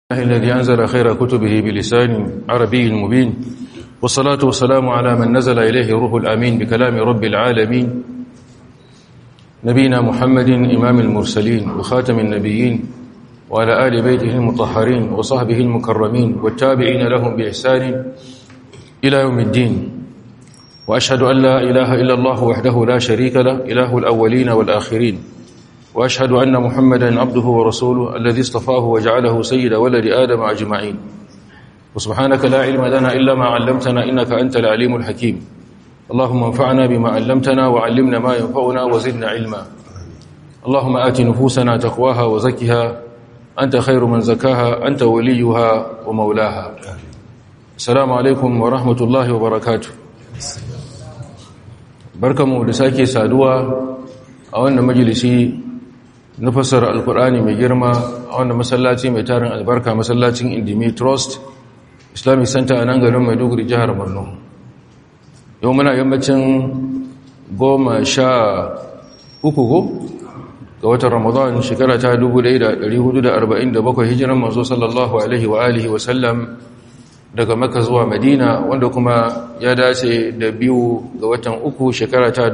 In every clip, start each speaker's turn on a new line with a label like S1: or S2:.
S1: الذي أنزل خير كتبه بلسان عربي مبين والصلاة والسلام على من نزل إليه روح الأمين بكلام رب العالمين نبينا محمد إمام المرسلين وخاتم النبيين وعلى آل بيته المطهرين وصحبه المكرمين والتابعين لهم بإحسان إلى يوم الدين وأشهد أن لا إله إلا الله وحده لا شريك له إله الأولين والآخرين وأشهد أن محمدا عبده ورسوله الذي اصطفاه وجعله سيد ولد آدم أجمعين وسبحانك لا علم لنا إلا ما علمتنا إنك أنت العليم الحكيم اللهم انفعنا بما علمتنا وعلمنا ما ينفعنا وزدنا علما اللهم آت نفوسنا تقواها وزكها أنت خير من زكاها أنت وليها ومولاها السلام عليكم ورحمة الله وبركاته barkamu da sake saduwa a wannan majalisi na fassara alkur'ani mai girma a wannan masallaci mai tarin albarka masallacin indimi trust islamic center a nan garin maiduguri jihar borno yau muna yammacin goma sha uku ko ga watan ramadan shekara ta 1447 hijiran mazo sallallahu alaihi wa alihi wa sallam daga maka zuwa madina wanda kuma ya dace da biyu ga watan uku shekara ta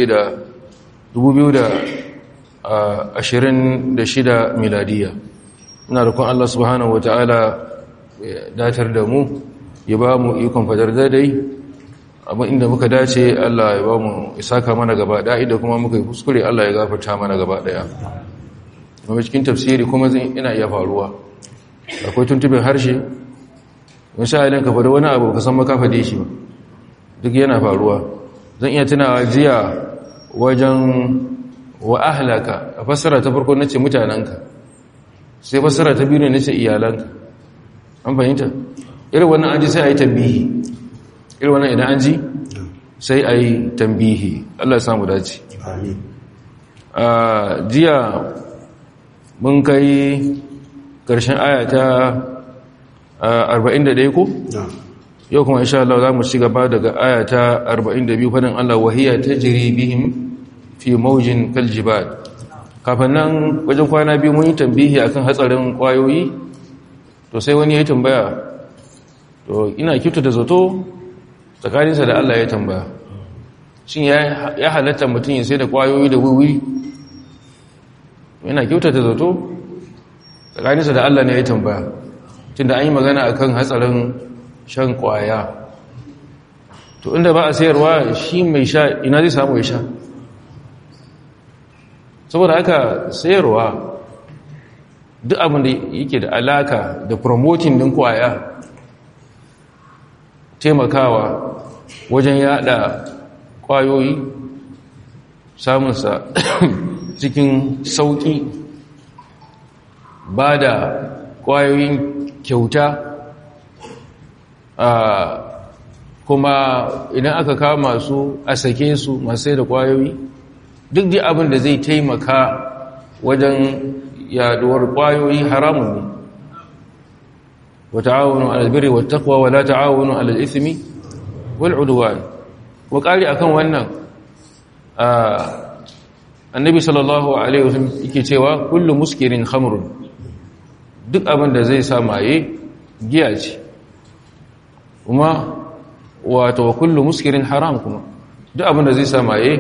S1: 2026 miladiya ina rukun Allah subhanahu wa ta'ala datar da mu ya ba mu ikon fadar daidai abin inda muka dace Allah ya ba mu isaka mana gaba ɗaya da kuma muka yi kuskure Allah ya gafarta mana gaba ɗaya kuma cikin tafsiri kuma ina iya faruwa akwai tuntubin harshe misalin ka faɗi wani abu ka san maka faɗe shi duk yana faruwa zan iya tunawa jiya wajen wa ahlaka a fassara ta farko nace mutanenka sai fassara ta biyu ne nace iyalanka an fahimta irin wannan an ji sai a yi tambihi irin wannan idan an ji sai a yi tambihi Allah ya samu dace jiya mun kai ƙarshen aya ta 41 ko? yau kuma insha Allah za mu ci gaba daga aya ta 42 fadin Allah wahiya ta jiri bihim fi maujin kaljibad kafin nan wajen kwana biyu mun yi tambihi akan hatsarin kwayoyi to sai wani ya yi tambaya to ina kyautu da zato tsakaninsa da Allah ya tambaya shin ya halatta mutum ya sai da kwayoyi da wiwi ina kyautu da zato tsakaninsa da Allah ne ya tambaya tunda an yi magana akan hatsarin shan kwaya to inda ba a sayarwa shi mai sha ina zai samu ya sha saboda haka sayarwa duk abin da yake da alaka da promoting din kwaya taimakawa wajen yada kwayoyi samunsa cikin sauki ba da kwayoyin kyauta kuma idan aka kama su a sake su masu da kwayoyi duk da abin da zai taimaka wajen yaduwar kwayoyi haramun ne wa ta'awunu 'alal birri wat taqwa wa la ta'awunu 'alal ithmi wal 'udwan wa qali akan wannan annabi sallallahu alaihi wasallam yake cewa kullu muskirin khamrun duk abin da zai sa maye giya ce kuma wato kullu muskirin haram kuma duk abin da zai sa maye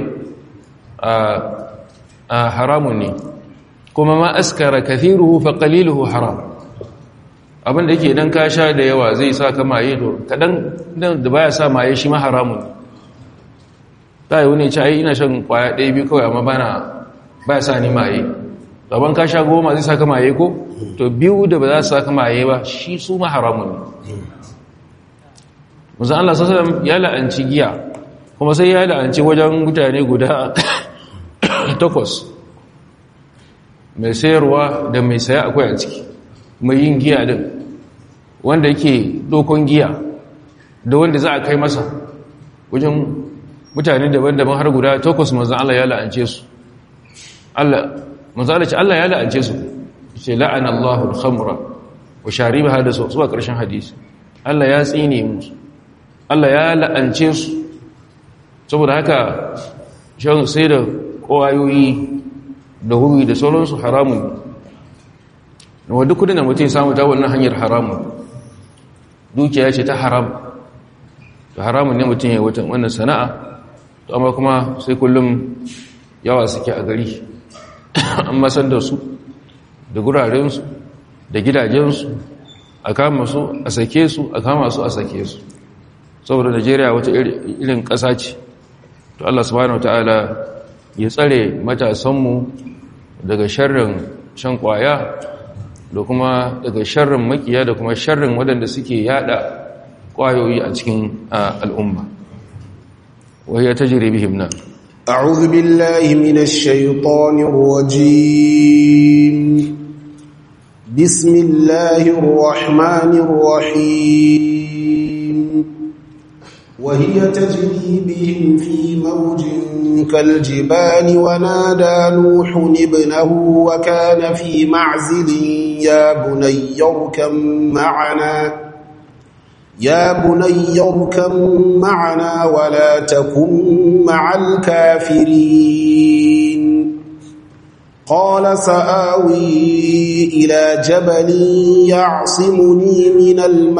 S1: a haramun ne kuma ma askara kathiruhu fa qaliluhu haram abin da yake idan ka sha da yawa zai sa ka maye to kadan da baya sa maye shi ma haramun ta yi wani ce ai ina shan kwaya ɗaya biyu kawai amma bana baya sa ni maye gaban ka sha goma zai sa ka maye ko to biyu da ba za su sa ka maye ba shi su ma haramun ne musan Allah sassan ya la'anci giya kuma sai ya la'anci wajen mutane guda takwas mai sayarwa da mai saya akwai a ciki mai yin giya din wanda yake dokon giya da wanda za a kai masa wajen mutane daban-daban har guda takwas manzan Allah ya la'ance su Allah manzan Allah ce Allah ya la'ance su ce la'ana Allahul khamra wa sharibaha da su zuwa ƙarshen hadisi Allah ya tsine musu Allah ya la'ance su saboda haka shan sai da ƙwayoyi da huri da sauransu haramun wa duk kudin da mutum samu ta wannan hanyar haramun dukiya ce ta haram to haramun ne mutum ya wata wannan sana'a to amma kuma sai kullum yawa suke a gari an masar da su da gurarensu da gidajensu a kama su a sake su a kama su a sake su saboda najeriya wata irin ƙasa ce to allah subhanahu ta'ala ya tsare matasanmu daga sharrin shan kwaya da kuma daga sharrin makiya da kuma sharrin waɗanda suke yada kwayoyi a cikin al'umma wahiyar ta jire bihim na
S2: أعوذ بالله من الشيطان الرجيم بسم الله الرحمن الرحيم وهي تجري بهم في موج كالجبال ونادى نوح ابنه وكان في معزل يا بني اركم معنا يا بني اركم معنا ولا تكن مع الكافرين قال سآوي إلى جبل يعصمني من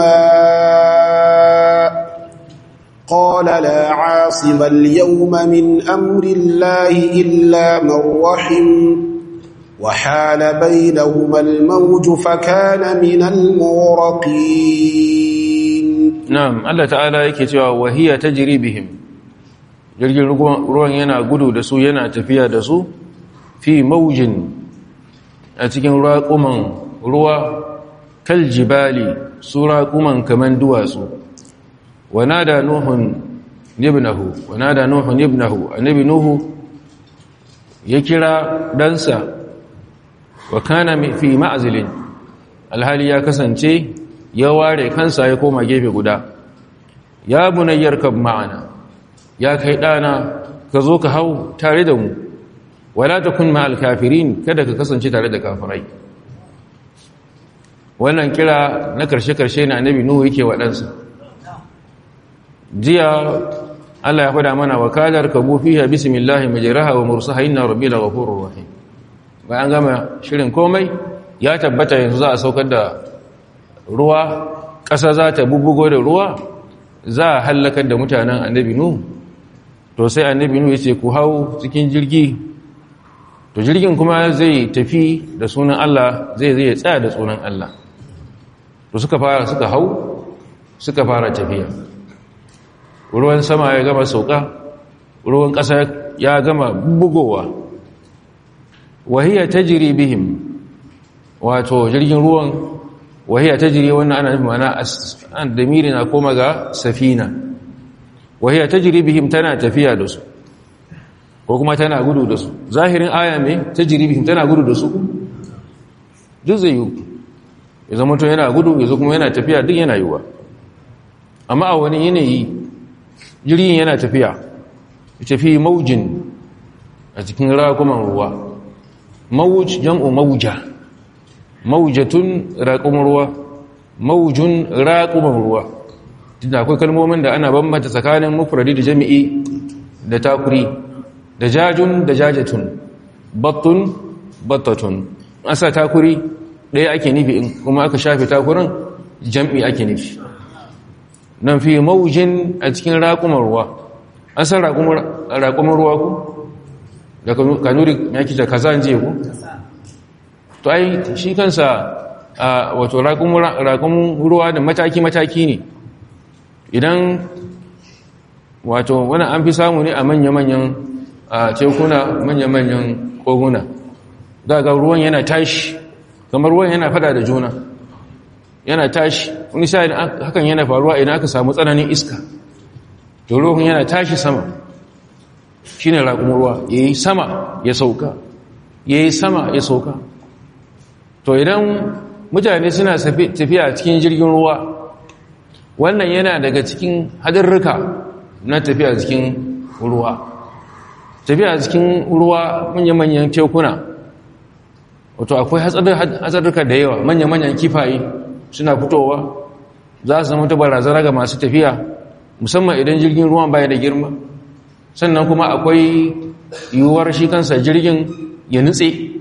S2: الماء قال لا عاصم اليوم من أمر الله إلا من رحم وحال بينهما الموج فكان من المغرقين
S1: na'am Allah ta'ala yake cewa wahiya tajri bihim jirgin ruwan yana gudu da su yana tafiya da su fi maujin a cikin raƙuman ruwa kal jibali su raƙuman kaman duwatsu wanada nuhun ibnahu wanada nuhun ibnahu annabi nuhu ya kira ɗansa wa kana fi ma'azilin alhali ya kasance ya ware kansa ya koma gefe guda ya bunayyar kan ma'ana ya kai ɗana ka zo ka hau tare da mu wala ta kun ma'al kafirin kada ka kasance tare da kafirai wannan kira na karshe-karshe na annabi nuhu yake waɗansa jiya Allah ya faɗa mana wakalar ka bufiha bismillahi majraha wa mursaha inna rabbil ghafurur rahim bayan gama shirin komai ya tabbata yanzu za a saukar da ruwa ƙasa za ta bubbugo da ruwa za a hallakar da mutanen annabi nu to sai annabi nu ya ce ku hau cikin jirgi to jirgin kuma zai tafi da sunan Allah zai zai tsaya da sunan Allah to suka fara suka hau suka fara tafiya ruwan sama ya gama sauka ruwan ƙasa ya gama bugowa wahiya tajri bihim wato jirgin ruwan wahiya tajri wannan ana nufin mana an damiri na koma ga safina wahiya tajri bihim tana tafiya da su ko kuma tana gudu da su zahirin aya mai tajri bihim tana gudu da su duk zai yi ya zama to yana gudu ya zo kuma yana tafiya duk yana yiwa amma a wani yanayi jirgin yana tafiya ya tafi maujin a cikin rakuman ruwa mawuj jam'u mauja maujatun raƙumin ruwa maujun raƙumin ruwa tunda akwai kalmomin da ana bambanta tsakanin mufradi da jami'i da takuri da jajun da jajatun battun battatun asa takuri ɗaya ake nufi in kuma aka shafe takurin jam'i ake nufi nan fi maujin a cikin raƙumin ruwa an san raƙumin ruwa ku da kanuri ya kita kaza je ku to ai shi kansa wato raƙumin ruwa da mataki-mataki ne idan wato wani an fi samu ne a manya-manyan tekuna manya-manyan koguna daga ruwan yana tashi kamar ruwan yana fada da juna yana tashi wani sa'in hakan yana faruwa idan aka samu tsananin iska to ruwan yana tashi sama shi ne raƙumin ruwa ya yi sama ya sauka ya yi sama ya sauka to idan mutane suna tafiya cikin jirgin ruwa wannan yana daga cikin hadarruka na tafiya cikin ruwa tafiya cikin ruwa manya-manyan tekuna wato akwai hatsarruka da yawa manya-manyan kifaye suna fitowa za su zama ta barazana ga masu tafiya musamman idan jirgin ruwan baya da girma sannan kuma akwai yiwuwar shi kansa jirgin ya nutse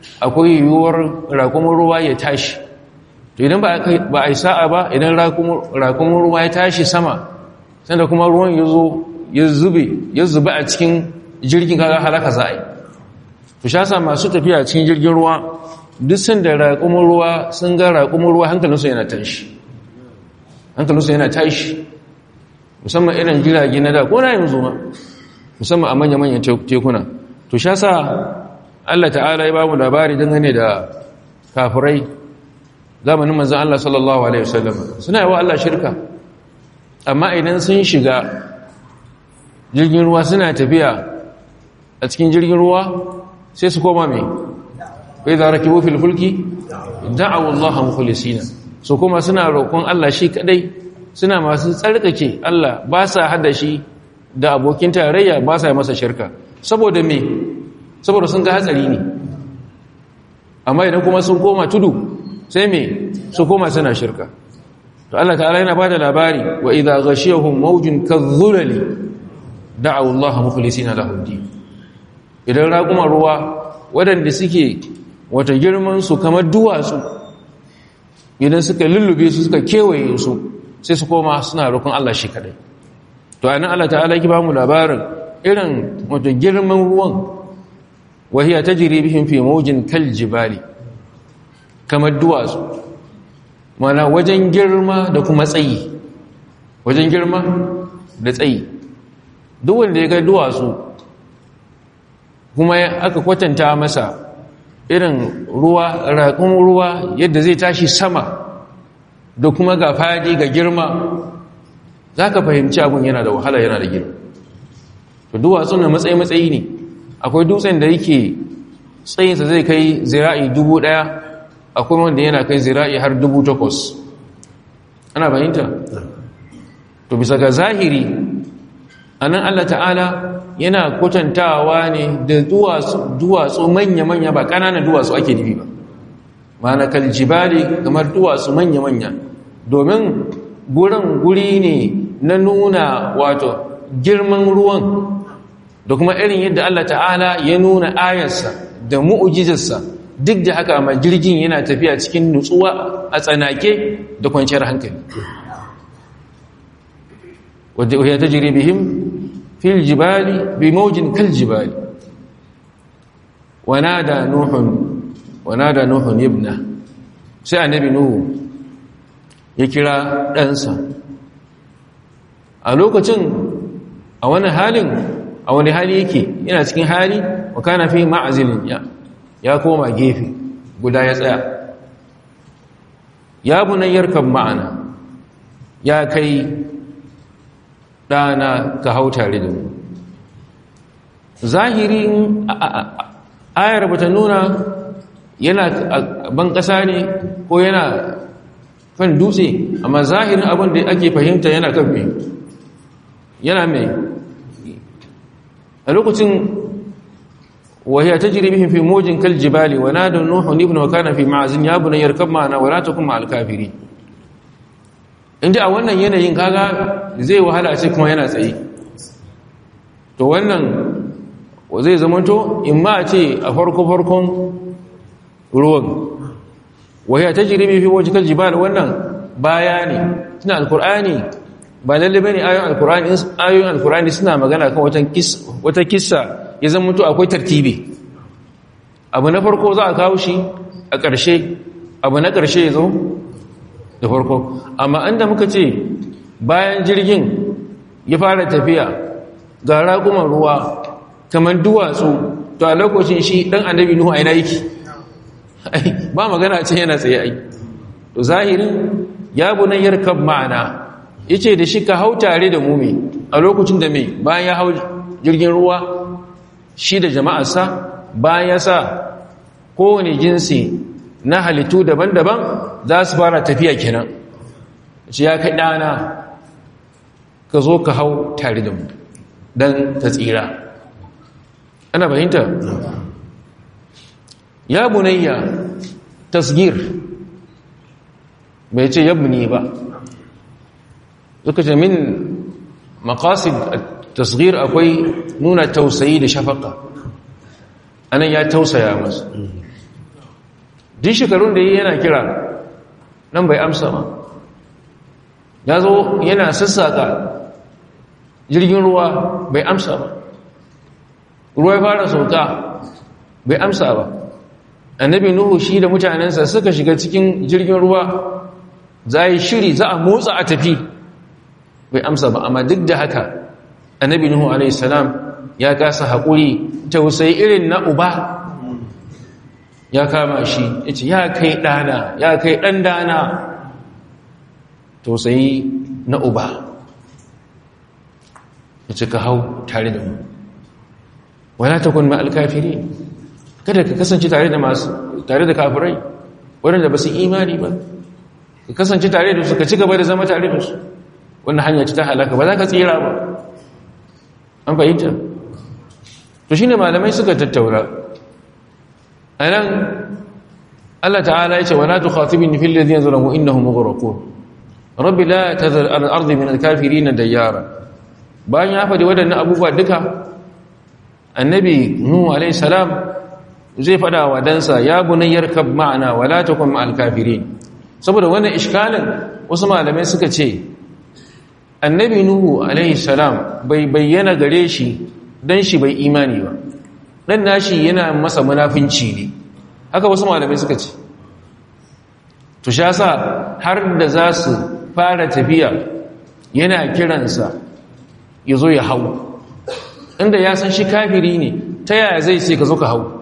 S1: akwai yiwuwar rakumin ruwa ya tashi to idan ba a yi sa'a ba idan rakumin ruwa ya tashi sama sanda kuma ruwan ya zo ya zube ya zube a cikin jirgin kaga halaka za a yi to shasa masu tafiya cikin jirgin ruwa duk sun da raƙumin ruwa sun ga raƙumin ruwa hankalinsu yana tashi hankalinsu yana tashi musamman irin jirage na da ko na yanzu ma musamman a manya-manyan tekuna to shasa Allah ta'ala ya ba mu labari dangane da kafirai zamanin manzan Allah sallallahu Alaihi wasallam suna yi wa Allah shirka amma idan sun shiga jirgin ruwa suna tafiya a cikin jirgin ruwa sai su koma mai bai za rakibu filfulki da'awu Allah mukhlisina su kuma suna roƙon Allah shi kadai suna masu tsarkake Allah ba sa hada shi da abokin tarayya ba sa masa shirka saboda me saboda sun ga hatsari ne amma idan kuma sun koma tudu sai me su koma suna shirka to Allah ta'ala yana bada labari wa idza ghashiyahum mawjun kadhulali da'u Allah mukhlisina lahu din idan raƙuma ruwa waɗanda suke wata girman su kamar duwatsu idan suka lullube su suka kewaye su sai su koma suna roƙon Allah shi kadai to anan Allah ta'ala ki ba mu labarin irin wata girman ruwan wahiya tajri bihim fi mawjin kal jibali kamar duwatsu mana wajen girma da kuma tsayi wajen girma da tsayi duk wanda ya ga duwatsu kuma aka kwatanta masa irin ruwa raƙun ruwa yadda zai tashi sama da kuma ga fadi ga girma za ka fahimci abin yana da wahala yana da girma to duwatsu na matsayi-matsayi ne akwai dutsen da yake tsayinsa zai kai zira'i dubu ɗaya akwai wanda yana kai zira'i har dubu takwas ana bayanta to bisa ga zahiri a nan allah ta'ala yana kwatantawa ne da duwatsu manya-manya ba ƙananan duwatsu ake nufi ba mana kaljibali kamar duwatsu manya-manya domin gurin guri ne na nuna wato girman ruwan da kuma irin yadda Allah ta'ala ya nuna ayarsa da mu'ujizarsa duk da haka ma jirgin yana tafiya cikin nutsuwa a tsanake da kwanciyar hankali wadda ya ta jiri bihim fil jibali bi maujin kal jibali wanada nuhun wanada nuhun ibna sai annabi nuhu ya kira ɗansa a lokacin a wani halin a wani hali yake yana cikin hali wa kana fi ma'azilin ya ya koma gefe guda ya tsaya ya bunayyar kan ma'ana ya kai ɗana ka hau tare da mu zahirin ayar bata nuna yana ban ƙasa ne ko yana kan dutse amma zahirin abin da ake fahimta yana kan mai yana mai a lokacin وهي تجري بهم في موج كالجبال ونادى نوح ابن وكان في معزن يا بني يركب معنا ولا تكن مع الكافرين inda a wannan yanayin kaga zai wahala a ce kuma yana tsaye to wannan zai zamanto in ma a ce a farko farkon ruwan wahaya ta jirimi fi wajen kaljibal wannan baya ne suna alkur'ani ba lalle bane ayoyin alkur'ani ayoyin alkur'ani suna magana kan wata kissa ya zama to akwai tartibi abu na farko za a kawo shi a ƙarshe abu na ƙarshe ya zo da farko amma inda muka ce bayan jirgin ya fara tafiya ga raƙuman ruwa kamar duwatsu to a lokacin shi ɗan annabi nuhu a yana yake ba magana ce yana tsaye ai to zahirin ya bunayyar kab ma'ana yace da shi ka hau tare da mu me a lokacin da me bayan ya hau jirgin ruwa shi da jama'arsa bayan ya sa kowane jinsi na halittu daban-daban za su fara tafiya kenan shi ya kai ɗana ka zo ka hau tare da mu don ta tsira ana fahimta ya bunayya tasgir bai ce yabni ba suka ce min maqasid tasgir akwai nuna tausayi da shafaka anan ya tausaya masa duk shekarun da yi yana kira nan bai amsa ma ya zo yana sassaka jirgin ruwa bai amsa ba ruwa ya fara sauka bai amsa ba annabi nuhu shi da mutanensa suka shiga cikin jirgin ruwa za yi shiri za a motsa a tafi bai amsa ba amma duk da haka annabi nuhu alaihissalam ya kasa haƙuri tausayi irin na uba ya kama shi ya ce ya kai ɗana ya kai ɗan dana tausayi na uba ya ce ka hau tare da mu wala ta kun ma'al kafiri kada ka kasance tare da masu tare da kafirai waɗanda ba su imani ba ka kasance tare da su ka ci gaba da zama tare da su wannan hanya ci ta halaka ba za ka tsira ba an fahimta to shine malamai suka tattaura anan Allah ta'ala ya ce wala tukhatibni fil ladina zalamu innahum mughraqun rabbi la tadhar al-ardi min al-kafirin dayyara bayan ya faɗi waɗannan abubuwa duka annabi nuhu alayhi salam zai faɗa wa dansa ya bunayyar kab ma'ana wala takun ma'al kafirin saboda wannan iskalin wasu malamai suka ce annabi nuhu alayhi salam bai bayyana gare shi dan shi bai imani ba dan nashi yana masa munafinci ne haka wasu malamai suka ce to sha sa har da za su fara tafiya yana kiransa ya zo ya hau inda ya san shi kafiri ne ta yaya zai ce ka zo ka hau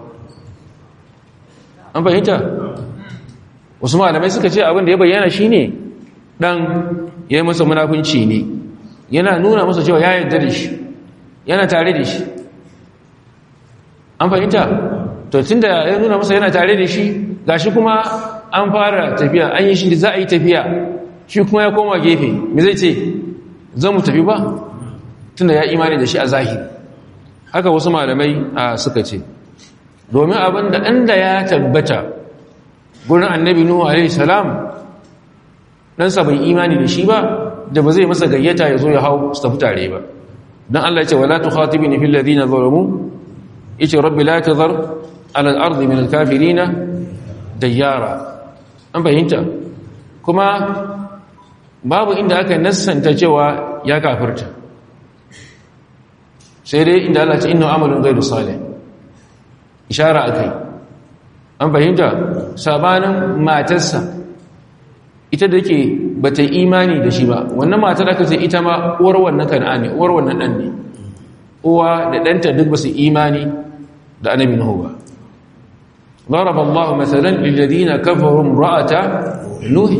S1: an fahimta wasu malamai suka ce abin da ya bayyana shi ne ɗan ya yi masa munafunci ne yana nuna masa cewa ya yarda da shi yana tare da shi an fahimta to tun da ya nuna masa yana tare da shi gashi kuma an fara tafiya an yi shi da za a yi tafiya shi kuma ya koma gefe me zai ce zan mu tafi ba tun da ya imani da shi a zahiri haka wasu malamai suka ce domin abin da ɗanda ya tabbata gurin annabi nuhu alaihi salam ɗansa bai imani da shi ba da ba zai masa gayyata ya zo ya hau su tafi tare ba don Allah ce wala tukhatibni fil ladina zalamu yace rabbi la tadhar ala al-ardi min al-kafirina dayyara an fahimta kuma babu inda aka nassanta cewa ya kafirta sai dai inda Allah ce inna amalun ghairu salih ishara akai an fahimta sabanin matarsa ita da ke bata imani da shi ba wannan matar aka ce ita ma uwar wannan kan'ani uwar wannan dan ne uwa da danta duk basu imani da annabi nuhu ba ضرب الله مثلا للذين كفروا امرأة نوح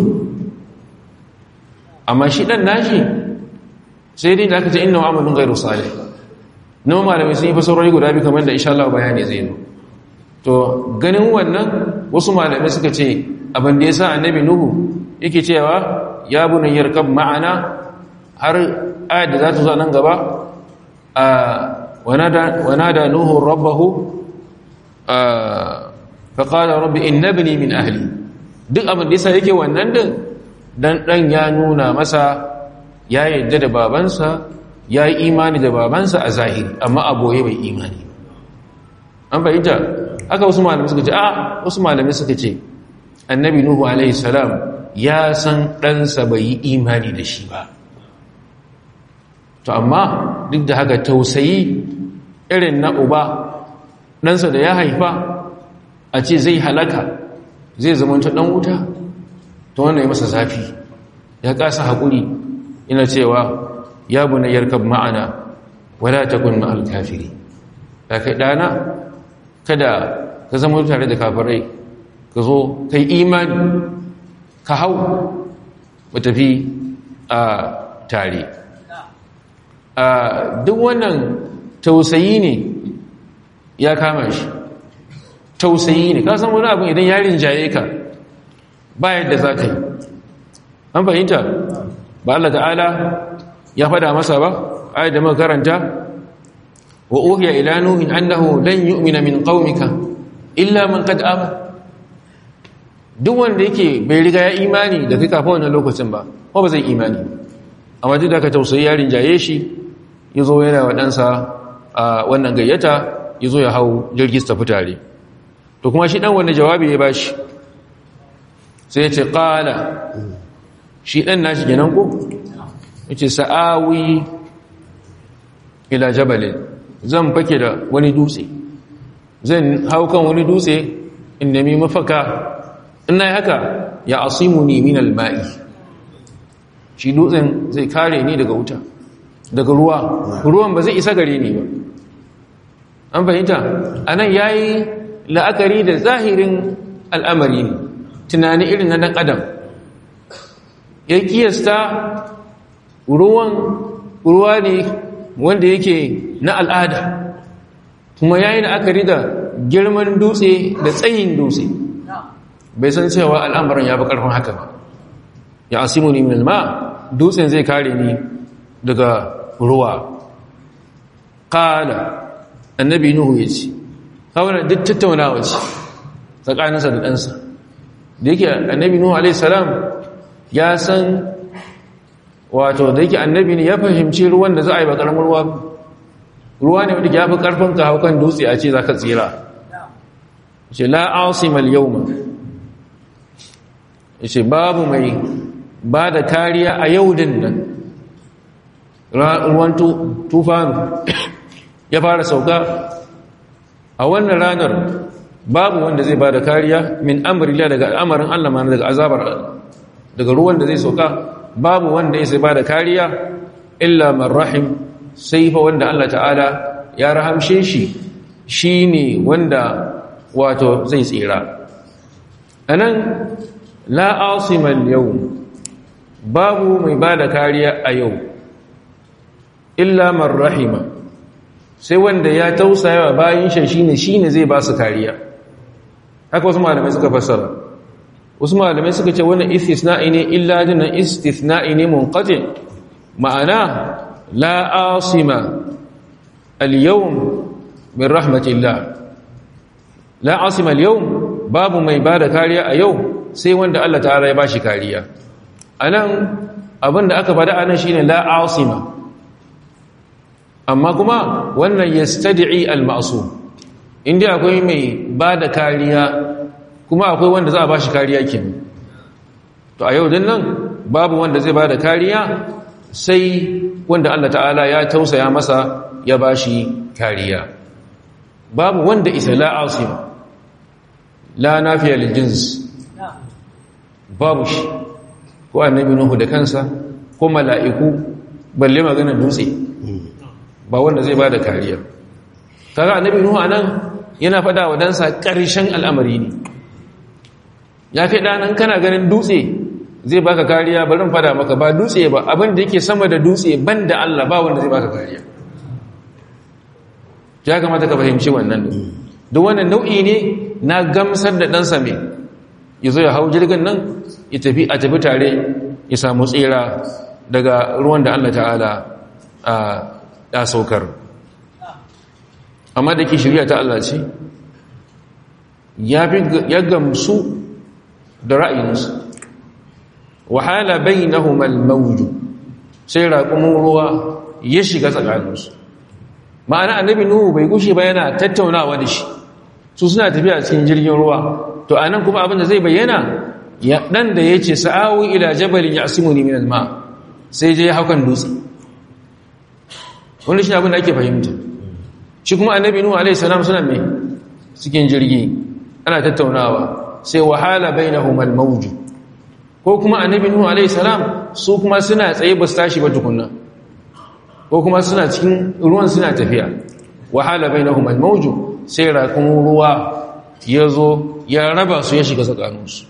S1: amma shi dan nashi sai dai da aka ce innahu amalun ghairu salih nawa malamai sun yi fasarori guda biyu kamar da insha Allah bayani zai zo to ganin wannan wasu malamai suka ce abin da yasa annabi nuhu yake cewa ya bunayyar kab ma'ana har ayat da za ta zo nan gaba a wanada wanada nuhu rabbahu fa qala rabbi innabni min ahli duk abin da yasa yake wannan din dan dan ya nuna masa ya yadda da babansa ya yi imani da babansa a zahiri amma a boye bai imani an fahimta aka wasu malamai suka ce a wasu malamai suka ce annabi nuhu alaihi salam ya san ɗansa bai yi imani da shi ba to amma duk da haka tausayi irin na uba ɗansa da ya haifa a ce zai halaka zai zamanta ɗan wuta to wannan ya masa zafi ya kasa haƙuri ina cewa ya bu na yarkab ma'ana wala takun ma'al kafiri da kai dana kada ka zama tare da kafirai ka zo kai imani ka hau ba tafi a tare a duk wannan tausayi ne ya kama shi tausayi ne ka san wani abin idan yarin jaye ka ba yadda za ka yi an fahimta ba Allah ta'ala ya fada masa ba ayat da makaranta wa uhiya ila nuhin annahu lan yu'mina min qaumika illa man qad amana duk wanda yake bai riga ya imani da kai kafin wannan lokacin ba ko ba zai imani amma duk da ka tausayi yarin jaye shi yazo yana wa ɗansa a wannan gayyata yazo ya hau jirgin tafi tare to kuma shi dan wanda jawabi ya bashi sai ce ƙala shi ɗan nashi kenan ko ya ce sa'awi ila jabalin zan fake da wani dutse zan hau kan wani dutse in nemi mafaka ina yi haka ya asimu ni min alma'i shi dutsen zai kare ni daga wuta daga ruwa ruwan ba zai isa gare ni ba an fahimta a nan ya yi la'akari da zahirin al'amari ne tunani irin na ɗan adam ya kiyasta ruwan ruwa ne wanda yake na al'ada kuma ya yi la'akari da girman dutse da tsayin dutse bai san cewa al'amarin ya fi ƙarfin haka ba ya asimu ni min ma dutsen zai kare ni daga ruwa ƙala annabi nuhu ya ce kawai duk tattaunawa ce tsakaninsa da ɗansa da yake annabi nuhu alaihissalam ya san wato da yake annabi ne ya fahimci ruwan da za a yi ba ƙaramin ruwa ruwa ne wanda ya fi ƙarfin ka haukan dutse a ce za ka tsira ce la'asimal yau ma ce babu mai ba da kariya a yau din nan ruwan tufanu ya fara sauka a wannan ranar babu wanda zai ba da kariya min amurila daga al'amarin Allah mana daga azabar daga ruwan da zai sauka babu wanda ya sai ba da kariya illa marrahim sai fa wanda Allah ta'ala ya rahamshe shi shi ne wanda wato zai tsira a nan la'asiman yau babu mai ba da kariya a yau illa marrahima sai wanda ya tausaya wa bayan shi shine shine zai ba su kariya haka wasu malamai suka fassara wasu malamai suka ce wannan istisna'i ne illa dinan istisna'i ne munqati ma'ana la asima al-yawm min rahmatillah la asima al-yawm babu mai bada kariya a yau sai wanda Allah ta'ala ya bashi kariya anan abinda aka bada anan shine la asima amma kuma wannan yastad'i al-ma'sum inda akwai mai bada kariya kuma akwai wanda za a bashi kariya kenan to a yau din nan babu wanda zai bada kariya sai wanda Allah ta'ala ya tausaya masa ya bashi kariya babu wanda isa la asim la nafiya lil jins babu shi ko annabi nuhu da kansa ko mala'iku balle magana dutse ba wanda zai bada kariya kaga annabi nuhu anan yana fada wa dansa ƙarshen al'amari ne ya kai ɗanan kana ganin dutse zai baka kariya barin fada maka ba dutse ba abin da yake sama da dutse ban da Allah ba wanda zai baka kariya ya kamata ka fahimci wannan duk wannan nau'i ne na gamsar da ɗansa mai ya zo ya hau jirgin nan ya tafi a tafi tare ya samu tsira daga ruwan da Allah ta'ala ya saukar amma da ke shirya ta Allah ce ya gamsu da ra'ayinsu wahala bai na humal mawuju sai raƙumin ruwa ya shiga tsakaninsu ma'ana annabi nuhu bai gushe ba yana tattaunawa da shi su suna tafiya cikin jirgin ruwa to a nan kuma abinda zai bayyana ɗan da ya ce sa'awi ila jabalin ya asimu ne minal ma sai je ya haukan dutse wani shi abin da ake fahimta shi kuma annabi nuhu alaihi salam suna mai cikin jirgi ana tattaunawa sai wahala bainahum al-mawj ko kuma annabi nuhu alayhi salam su kuma suna tsaye ba su tashi ba tukunna ko kuma suna cikin ruwan suna tafiya wahala bainahum al-mawj sai rakun ruwa yazo ya raba su ya shiga tsakanin su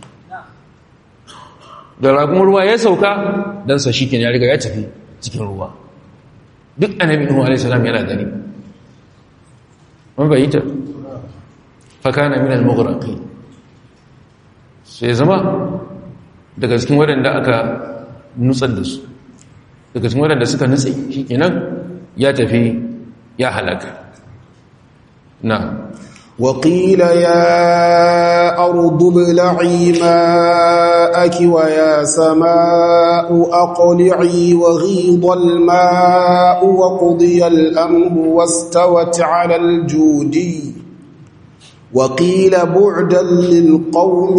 S1: da rakun ruwa ya sauka dan sa shikenan ya riga ya tafi cikin ruwa duk annabi nuhu alayhi salam yana gani mun bayyana fa kana min al-mughraqin sai zama daga cikin waɗanda aka nutsar da su daga cikin waɗanda suka nutse shi kenan ya tafi ya halaka na
S2: وقيل يا أرض ابلعي ماءك ويا سماء أقلعي وغيض الماء وقضي الأمر واستوت على الجودي وقيل بعدا للقوم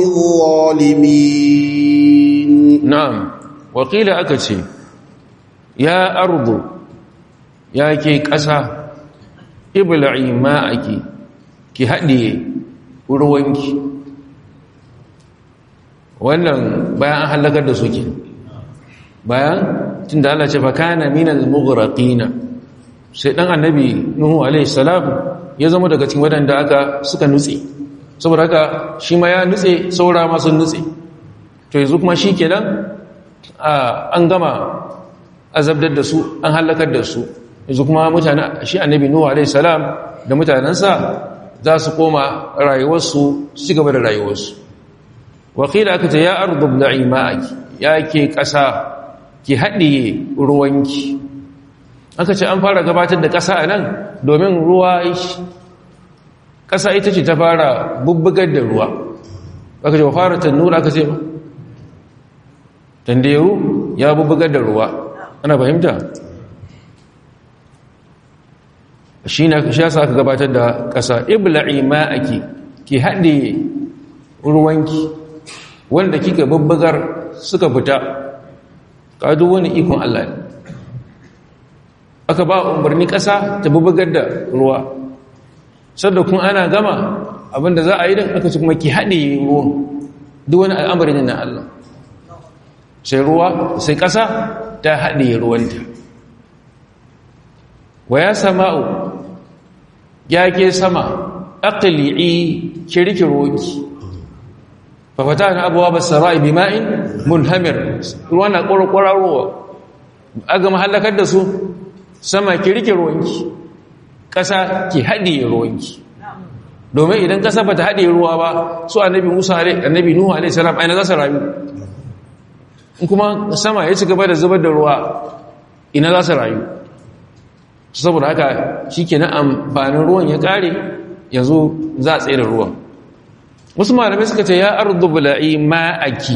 S2: الظالمين
S1: na'am wakila aka ce ya ardu ya ke ƙasa ibla'i ma'aki ki haɗiye ruwanki wannan bayan an halakar da suke bayan tun da Allah ce fa kana minal mughraqina sai dan annabi nuhu alaihi salam ya zama daga cikin wadanda aka suka nutse saboda haka shi ma ya nutse saura ma sun nutse to yanzu kuma shi kenan an gama azabdar da su an halakar da su yanzu kuma mutane shi annabi nuhu alaihi salam da mutanensa za su koma rayuwarsu su ci gaba da rayuwarsu wakila aka ce ya ardu bla'i ma'aki ya ke ƙasa ki haɗiye ruwanki aka ce an fara gabatar da ƙasa a nan domin ruwa ƙasa ita ce ta fara bubbugar da ruwa aka ce wa fara tannura aka ce ba tanderu ya bubbugar da ruwa ana fahimta shi na sha sa aka gabatar da ƙasa ibla'i ma'aki ki haɗe ruwanki wanda kika bubbugar suka fita ƙadu wani ikon Allah ne aka ba umarni ƙasa ta bubbugar da ruwa sadda kun ana gama abinda za a yi don aka ci kuma ki haɗe ruwan duk wani al'amari ne na Allah sai ruwa sai ƙasa ta haɗe ruwanta wa ya sama'u ya ke sama aqli'i kirki roki fa fatana abwaab as-sara'i bima'in munhamir ruwa na ƙwarƙwararwa aga mahallakar da su sama kirki ruwanki ƙasa ki haɗe ruwanki domin idan ƙasa ba ta haɗe ruwa ba su annabi musa annabi nuhu alaihi salam aina za su rayu in kuma sama ya ci gaba da zubar da ruwa ina za su rayu saboda haka shi ke na amfanin ruwan ya ƙare yanzu za a tsaye da ruwan wasu malamai suka ce ya ardu bula'i ma'aki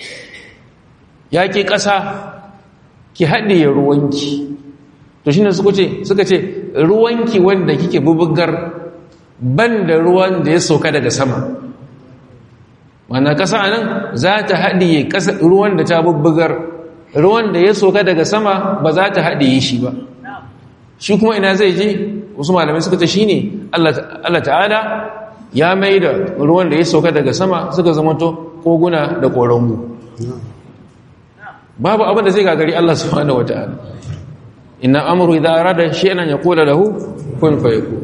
S1: ya ke ƙasa ki haɗe ruwanki to shi ne suka ce ruwanki wanda kike bubugar ban da ruwan da ya sauka daga sama wannan ƙasa nan za ta haɗiye ruwan da ta bubbugar ruwan da ya sauka daga sama ba za ta haɗiye shi ba shi kuma ina zai je wasu malamai suka ce shi ne Allah ta'ala ya mai da ruwan da ya sauka daga sama suka zamanto koguna da ƙoranmu babu abin da zai gagari Allah subhanahu wata'ala inna amru idza arada shay'an yaqulu lahu kun fayakun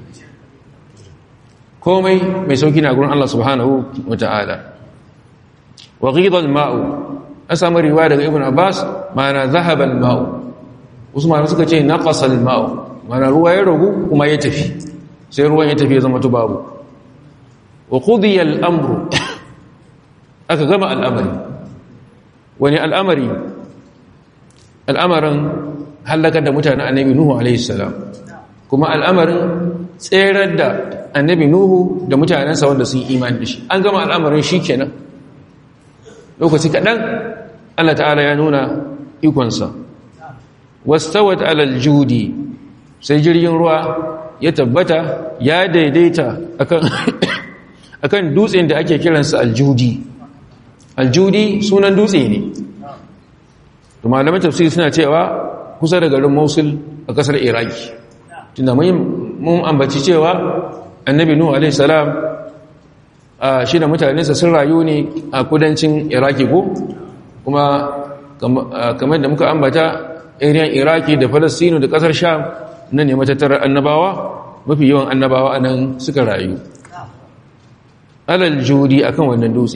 S1: komai mai sauki na gurin Allah subhanahu wata'ala wa ghidha al-ma'u asamu riwaya daga ibn abbas ma'ana dhahaba al-ma'u usman suka ce naqasa al-ma'u ma'ana ruwa ya ragu kuma ya tafi sai ruwan ya tafi ya zama tubabu wa qudiya al-amru aka gama al'amari wani al'amari al'amarin halakar da mutanen annabi nuhu alaihi salam kuma al'amarin tserar da annabi nuhu da mutanensa wanda sun imani da shi an gama al'amarin shi kenan lokaci kaɗan allah ta'ala ya nuna ikonsa wastawat alal judi sai jirgin ruwa ya tabbata ya daidaita akan dutsen da ake kiransa aljudi aljudi sunan dutse ne da malamin tafsiri suna cewa kusa da garin mosul a kasar iraki tunda mun ambaci cewa annabi nuhu alaihi salam shi da mutanensa sun rayu ne a kudancin iraki ko kuma kamar da muka ambata iriyan iraki da falastinu da kasar sham nan ne matattarar annabawa mafi yawan annabawa a nan suka rayu alal judi akan wannan dutse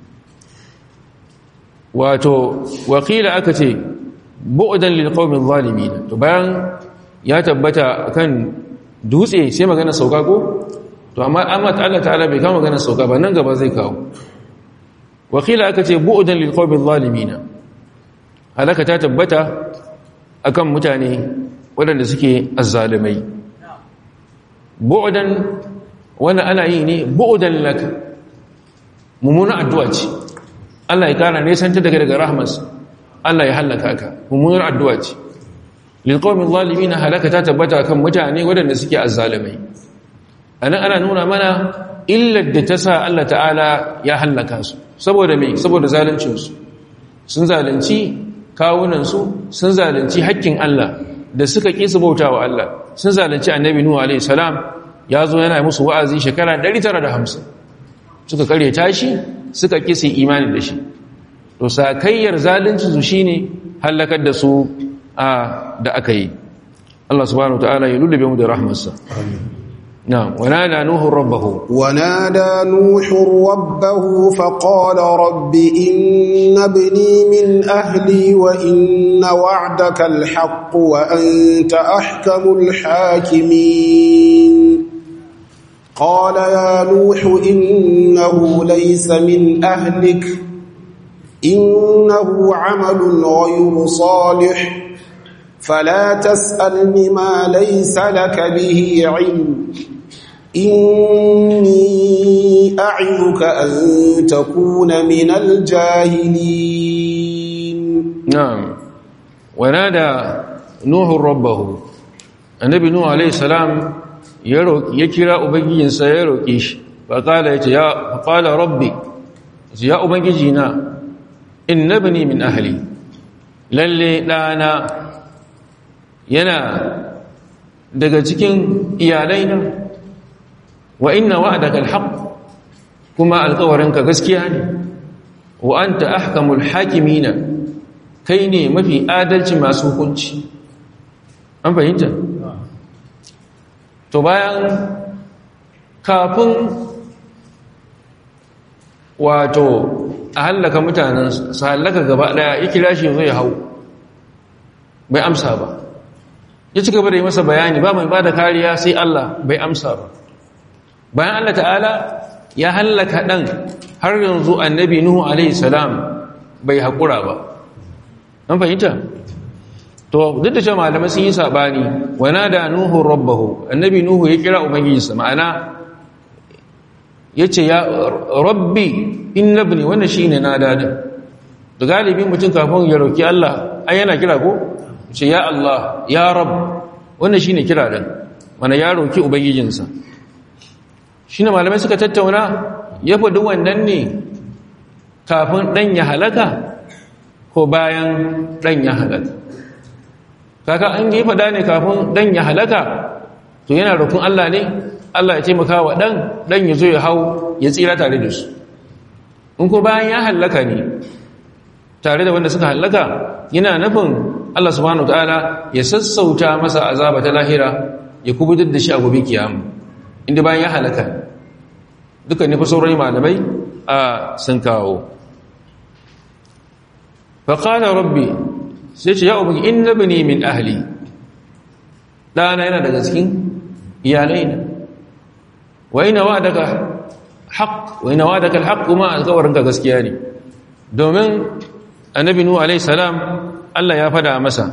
S1: wato wakila aka ce bu'dan lil qaumin zalimin to bayan ya tabbata akan dutse sai magana sauka ko to amma amma Allah ta'ala bai kawo magana sauka ba nan gaba zai kawo wakila aka ce bu'dan lil qaumin zalimin halaka ta tabbata akan mutane waɗanda suke azzalimai bu'dan wannan ana yi ne bu'dan laka mummuna addu'a ce Allah ya kara nesanta daga daga rahmas Allah ya halaka ka mummunar addu'a ce lil qaumin zalimin halaka ta tabbata kan mutane waɗanda suke azzalimai anan ana nuna mana illar da ta sa Allah ta'ala ya hallaka su saboda me saboda zaluncinsu sun zalunci kawunansu sun zalunci hakkin Allah da suka ƙi su bauta wa Allah sun zalunci annabi Nuhu alaihi salam ya zo yana musu wa'azi shekara 950 suka kare tashi suka ƙi su imani da shi to sakayyar zalunci su shine halakar da su da aka yi Allah subhanahu wataala ya lullube mu da rahmarsa na'am wanada nuhu rabbahu
S2: ونادى نوح ربه فقال رب إن ابني من أهلي وإن وعدك الحق وأنت أحكم الحاكمين قال يا نوح إنه ليس من أهلك إنه عمل غير صالح فلا تسألني ما ليس لك به علم إني أعظك أن تكون من الجاهلين
S1: نعم ونادى نوح ربه النبي نوح عليه السلام يروك يكرا أبنجين سيروكيش فقال يا فقال ربي يا أبنجينا إن ابني من أهلي للي لانا yana daga cikin iyalaina wa inna wa'daka alhaq kuma alƙawarinka gaskiya ne wa anta ahkamul hakimina kai ne mafi adalci masu hukunci an fahimta to bayan kafin wato a hallaka mutanen su hallaka gaba daya ya kira shi zai hau bai amsa ba ya ci gaba da yi masa bayani ba mai ba da kariya sai Allah bai amsa ba bayan Allah ta'ala ya hallaka ɗan har yanzu annabi Nuhu alaihi salam bai haƙura ba an fahimta to duk da cewa malamai sun yi saɓani wana da Nuhu rabbahu annabi Nuhu ya kira ubangijinsa ma'ana ya ce ya rabbi in nabni wannan shi ne na dadin da galibin mutum kafin ya roƙi Allah ai yana kira ko ce ya Allah ya rab wannan shine kira din mana ya roki ubangijinsa shine malamai suka tattauna ya faɗi wannan ne kafin dan ya halaka ko bayan dan ya halaka kaka an yi faɗa ne kafin dan ya halaka to yana roƙon Allah ne Allah ya taimaka wa dan dan ya zo ya hau ya tsira tare da su in ko bayan ya halaka ne tare da wanda suka halaka yana nufin Allah subhanahu ta'ala ya sassauta masa azaba ta lahira ya kubutar da shi a gobe kiyama inda bayan ya halaka dukkan nufi sauran malamai a sun kawo faƙala rabbi sai ce ya ubangi in na bane min ahli ɗana yana daga cikin iyalai na waina wa daga haƙ waina wa daga haƙ kuma alƙawarinka gaskiya ne domin annabi nuhu alaihi salam Allah ya fada masa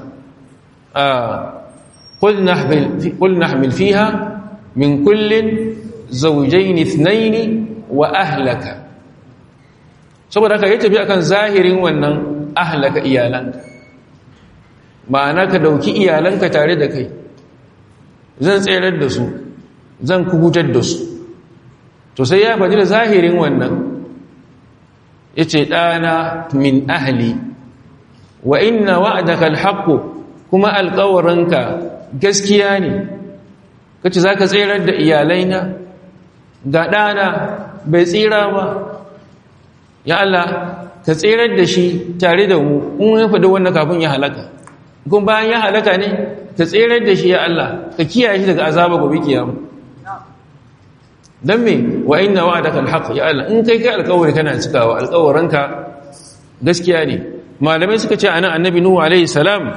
S1: qul nahmil qul nahmil fiha min kullin zawjayn ithnayn wa ahlaka saboda haka ya tafi akan zahirin wannan ahlaka iyalanka ma'ana ka dauki iyalanka tare da kai zan tsayar da su zan kubutar da su to sai ya faɗi da zahirin wannan yace ɗana min ahli wa inna wa'daka alhaq kuma alqawranka gaskiya ne kace zaka tsirar da iyalaina ga dana bai tsira ba ya Allah ka tsirar da shi tare da mu in ya fada wannan kafin ya halaka kuma bayan ya halaka ne ka tsirar da shi ya Allah ka kiyaye shi daga azaba gobe kiyama dan me wa inna wa'daka alhaq ya Allah in kai kai alƙawari kana cikawa alƙawaranka gaskiya ne malamai suka ce anan annabi nuhu alaihi salam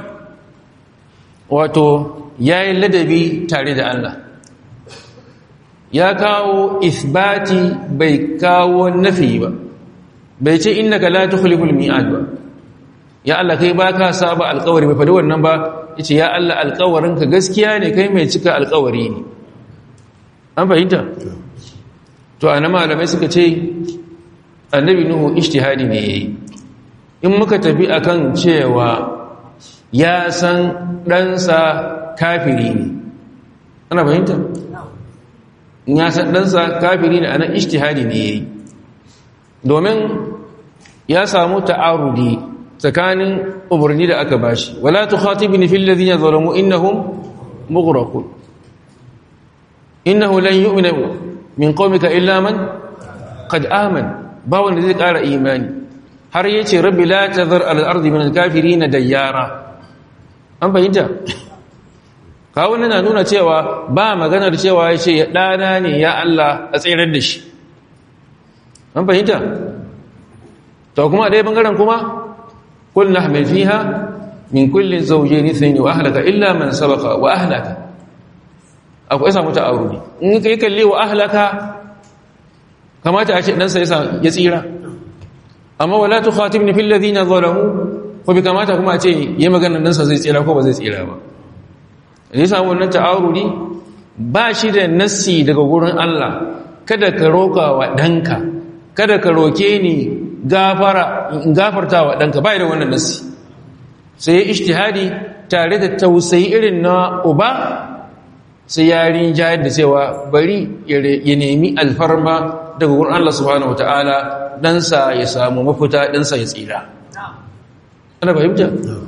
S1: wato yayin ladabi tare da Allah ya kawo isbati bai kawo nafi ba bai ce innaka la tukhliful mi'ad ba ya Allah kai baka saba alƙawari bai fadi wannan ba yace ya Allah alƙawarinka gaskiya ne kai mai cika alƙawari ne an fahimta to ana malamai suka ce annabi nuhu ijtihadi ne yayi in muka tafi akan cewa ya san ɗansa kafiri ne ana fahimta in ya san ɗansa kafiri ne a nan ishtihadi ne ya yi domin ya samu ta'arudi tsakanin umarni da aka bashi wala tukhatibni fil ladina zalamu innahum mughraqun innahu lan yu'mina min qaumika illa man qad aman ba wanda zai ƙara imani har yace rabbi la tazar al ardi min al kafirin dayyara an fahimta kawo na nuna cewa ba maganar cewa yace ya dana ne ya Allah a tsirar da shi an fahimta to kuma dai bangaren kuma kul nahmil fiha min kullin zawjayn ithnayn wa ahlaka illa man sabaqa wa ahlaka akwai samu ta'arudi in kai kalle wa ahlaka kamata a ce dan sai ya tsira amma wala tukhatibni fil ladina zalamu ko bi kamata kuma a ce yayi maganar dan sa zai tsira ko ba zai tsira ba ne samu wannan ta'arudi ba shi da nassi daga gurin Allah kada ka roka wa danka kada ka roke ni gafara in gafarta wa danka bai da wannan nassi sai ya ijtihadi tare da tausayi irin na uba sai ya rinjayar da cewa bari ya nemi alfarma daga wurin Allah subhanahu wataala ɗansa ya samu mafita ɗansa ya tsira ana fahimta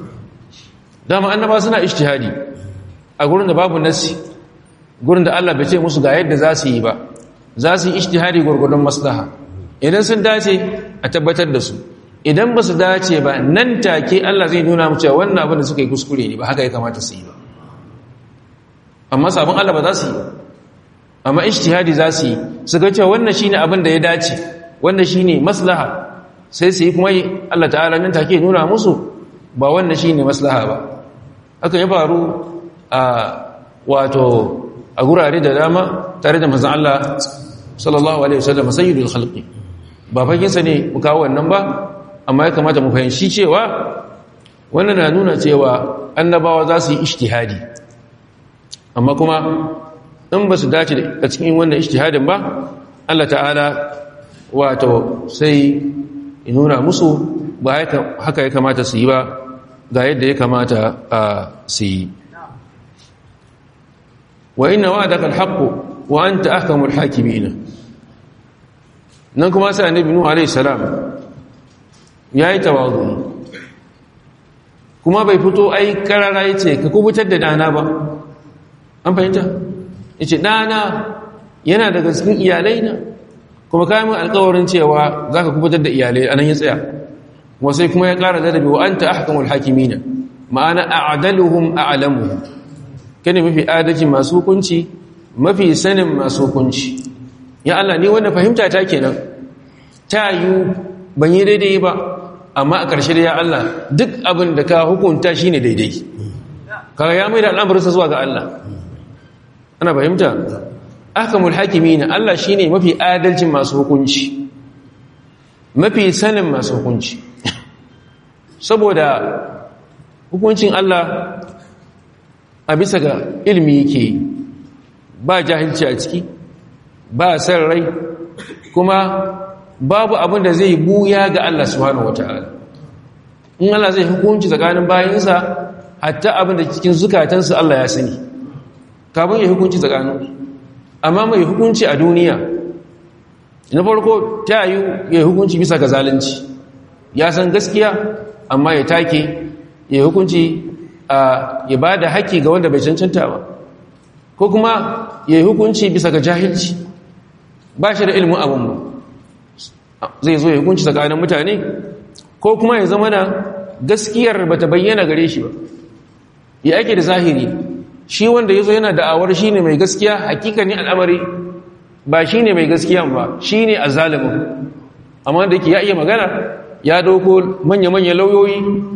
S1: dama annaba suna ijtihadi a gurin da babu nassi gurin da Allah bai ce musu ga yadda za su yi ba za su yi ijtihadi gurgurdon maslaha idan sun dace a tabbatar da su idan ba su dace ba nan take Allah zai nuna mu cewa wannan abin da suka yi kuskure ne ba haka ya kamata su yi ba amma sabon Allah ba za su yi ba amma ijtihadi za su yi su ga cewa wannan shine abin da ya dace wannan shine maslaha sai su yi kuma Allah ta'ala nan take nuna musu ba wannan shine maslaha ba haka ya faru a wato a gurare da dama tare da manzon Allah sallallahu alaihi wasallam sayyidul khalqi ba faginsa ne mu kawo wannan ba amma ya kamata mu fahimci cewa wannan na nuna cewa annabawa za su yi ijtihadi amma kuma in ba su dace a cikin wannan ijtihadin ba Allah ta'ala wato sai ya nuna musu ba haka ya kamata su yi ba ga yadda ya kamata a su yi wa inna wa'adaka al-haqqu wa anta ahkamul hakimin nan kuma sai annabi nuhu alayhi salam yayi tawazu kuma bai fito ai karara yace ka kubutar da dana ba an fahimta yace dana yana daga cikin iyalai na kuma kai mun alƙawarin cewa zaka kubutar da iyalai anan ya tsaya kuma sai kuma ya ƙara da wa anta ahkamul hakimina ma'ana a'daluhum a'lamuhum kane mafi adalci masu hukunci mafi sanin masu hukunci ya Allah ni wanda fahimta ta kenan ta yi ban yi daidai ba amma a ƙarshe da ya Allah duk abin da ka hukunta shi ne daidai kaga ya mai da al'amuransa zuwa ga Allah ana fahimta ahkamul hakimi na Allah shi ne mafi adalcin masu hukunci mafi sanin masu hukunci saboda hukuncin Allah a bisa ga ilmi yake ba jahilci a ciki ba san rai kuma babu abin da zai buya ga Allah subhanahu wataala in Allah zai hukunci tsakanin bayinsa hatta abin da cikin zukatansu Allah ya sani kafin ya hukunci tsakanin amma mai hukunci a duniya na farko ta yi ya hukunci bisa ga zalunci ya san gaskiya amma ya take ya hukunci ya ba da haƙƙi ga wanda bai cancanta ba ko kuma ya yi hukunci bisa ga jahilci ba shi da ilimin abin ba zai zo ya hukunci tsakanin mutane ko kuma ya zama da gaskiyar ba ta bayyana gare shi ba ya ake da zahiri shi wanda ya zo yana da'awar shi ne mai gaskiya hakikanin al'amari ba shi ne mai gaskiya ba shi ne a zalimin amma da yake ya iya magana ya dauko manya-manya lauyoyi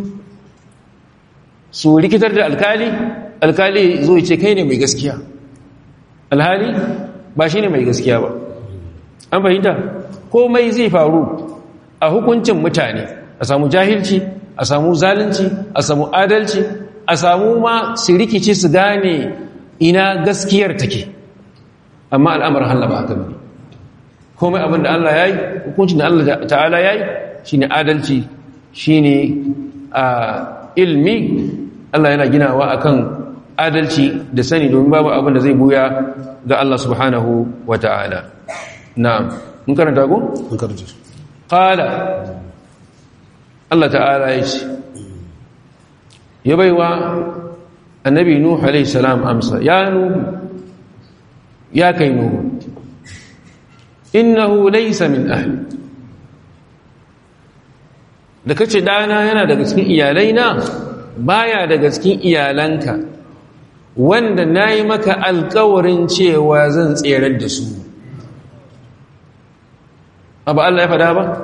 S1: su rikitar da alkali alkali zo ce kai ne mai gaskiya alhali ba shi ne mai gaskiya ba an fahimta komai zai faru a hukuncin mutane a samu jahilci a samu zalunci a samu adalci a samu ma su rikici su gane ina gaskiyar take amma al'amarin Allah ba haka ne komai abin da Allah ya yi hukuncin da Allah ta'ala ya yi shi ne adalci shi ne a ilmi Allah yana ginawa akan adalci da sani domin babu abin da zai buya ga Allah subhanahu wa ta'ala na'am mun karanta ko
S2: an karje
S1: qala Allah ta'ala ya ce ya baiwa annabi nuhu alayhi salam amsa ya nuhu ya kai nuhu innahu laysa min ahli da kace dana yana daga cikin iyalaina baya daga cikin iyalanka wanda nayi maka alƙawarin cewa zan tserar da su abu Allah ya fada ba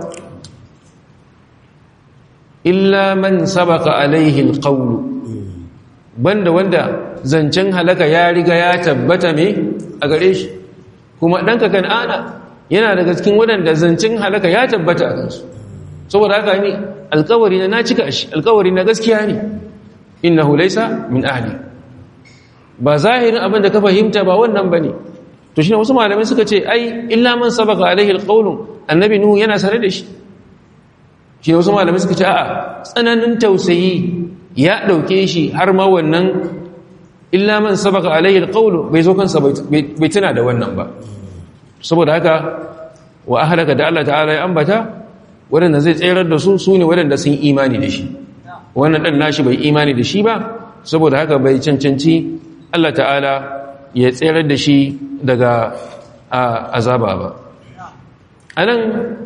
S1: illa man sabaka alaihi alqawlu banda wanda zancen halaka ya riga ya tabbata me a gare shi kuma danka kan'ana yana daga cikin wadanda zancen halaka ya tabbata a kansu saboda haka ne alkawari na na cika shi alkawari na gaskiya ne innahu laysa min ahli ba zahirin abin da ka fahimta ba wannan bane to shine wasu malamai suka ce ai illa man sabaka alaihi alqawlu annabi nuhu yana sare da shi shi wasu malamai suka ce a'a tsananin tausayi ya dauke shi har ma wannan illa man sabaka alaihi alqawlu bai zo kansa bai tuna da wannan ba saboda haka wa ahlaka da Allah ta'ala ya ambata wadanda zai tsayar da su sune wadanda sun imani da shi wannan dan nashi bai imani da shi ba saboda haka bai cancanci Allah ta'ala ya tsayar da shi daga azaba ba anan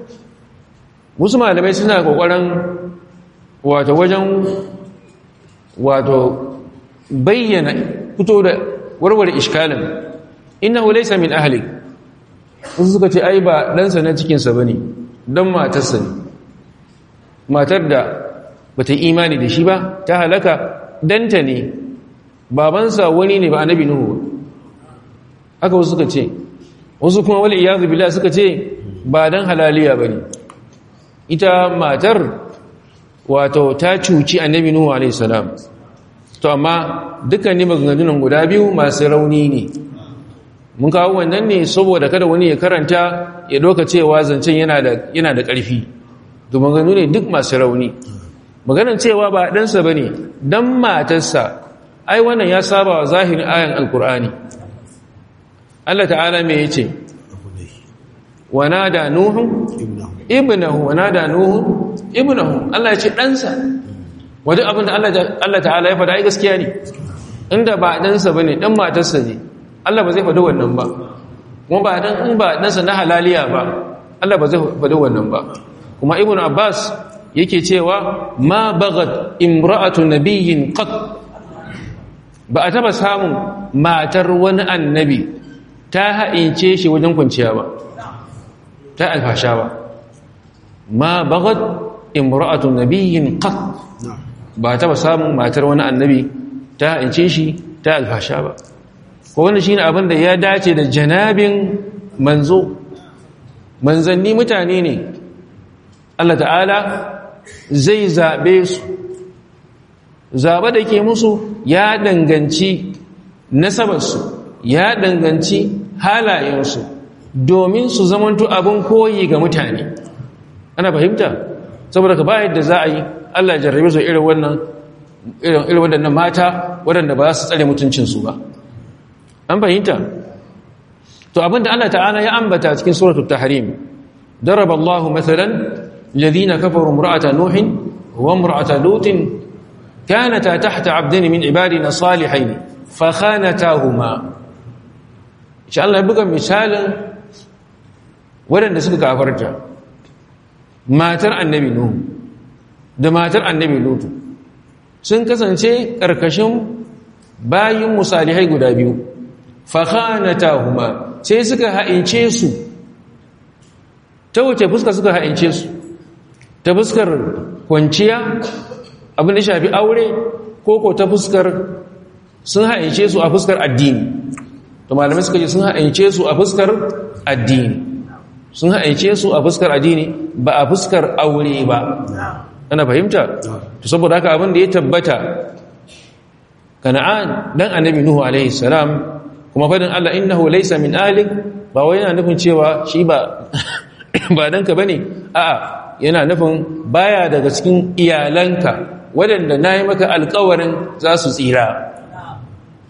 S1: wasu malamai suna kokarin wato wajen wato bayyana fito da warware iskalin innahu laysa min ahli wasu suka ce ai ba ɗansa na cikinsa ba ne don matarsa ne matar da bata imani da shi ba ta halaka danta ne babansa wani ne ba annabi nuhu ba haka wasu suka ce wasu kuma wal iyazu billah suka ce ba dan halaliya bane ita matar wato ta cuci annabi nuhu alaihi salam to amma dukkanin maganganun guda biyu masu rauni ne mun kawo wannan ne saboda kada wani ya karanta ya doka cewa zancen yana da yana da ƙarfi to maganganu ne duk masu rauni maganar cewa ba ɗansa ba ne don matarsa ai wannan ya saba wa zahirin ayan alkur'ani Allah ta'ala me ya ce wana da nuhun ibnahu wana da nuhun ibnahu Allah ya ce ɗansa wajen abin da Allah ta'ala ya faɗa ai gaskiya ne inda ba ɗansa ba ne ɗan matarsa ne Allah ba zai faɗi wannan ba kuma ba dan in ba ɗansa na halaliya ba Allah ba zai faɗi wannan ba kuma ibn Abbas yake cewa ma bagat imra'atu nabiyyin qat ba a taba samun matar wani annabi ta ha'ince shi wajen kwanciya ba ta alfasha ba ma bagat imra'atu nabiyyin qat ba a taba samun matar wani annabi ta ha'ince shi ta alfasha ba ko wanda shine abin da ya dace da janabin manzo manzanni mutane ne Allah ta'ala zai zaɓe su zaɓe da ke musu ya danganci nasabarsu ya danganci halayensu domin su zamanto abin koyi ga mutane ana fahimta saboda ka bayar da za a yi Allah jarrabe su irin wannan irin waɗannan mata waɗanda ba za su tsare mutuncinsu ba an fahimta to abinda Allah ta'ala ya ambata cikin suratul tahrim daraba Allahu mathalan الذين كفروا امرأة نوح وامرأة لوط كانتا تحت عبدين من عبادنا صالحين فخانتاهما إن شاء الله يبقى مثال ولن نسبك أفرجا ما ترى النبي نوح da matar annabi lutu sun kasance ƙarƙashin bayin musalihai guda biyu fakhanatahuma sai suka ha'ince su ta wace fuska suka ha'ince su ta fuskar kwanciya abin da shafi aure ko ko ta fuskar sun haince su a fuskar addini to malamai suka ce sun haince su a fuskar addini sun haince su a fuskar addini ba a fuskar aure ba ana fahimta to saboda haka abin da ya tabbata kana'an dan annabi nuhu alaihi salam kuma fadin Allah innahu laysa min ahlik ba wai yana nufin cewa shi ba ba danka bane a'a yana nufin baya daga cikin iyalanka waɗanda na yi maka alkawarin za su tsira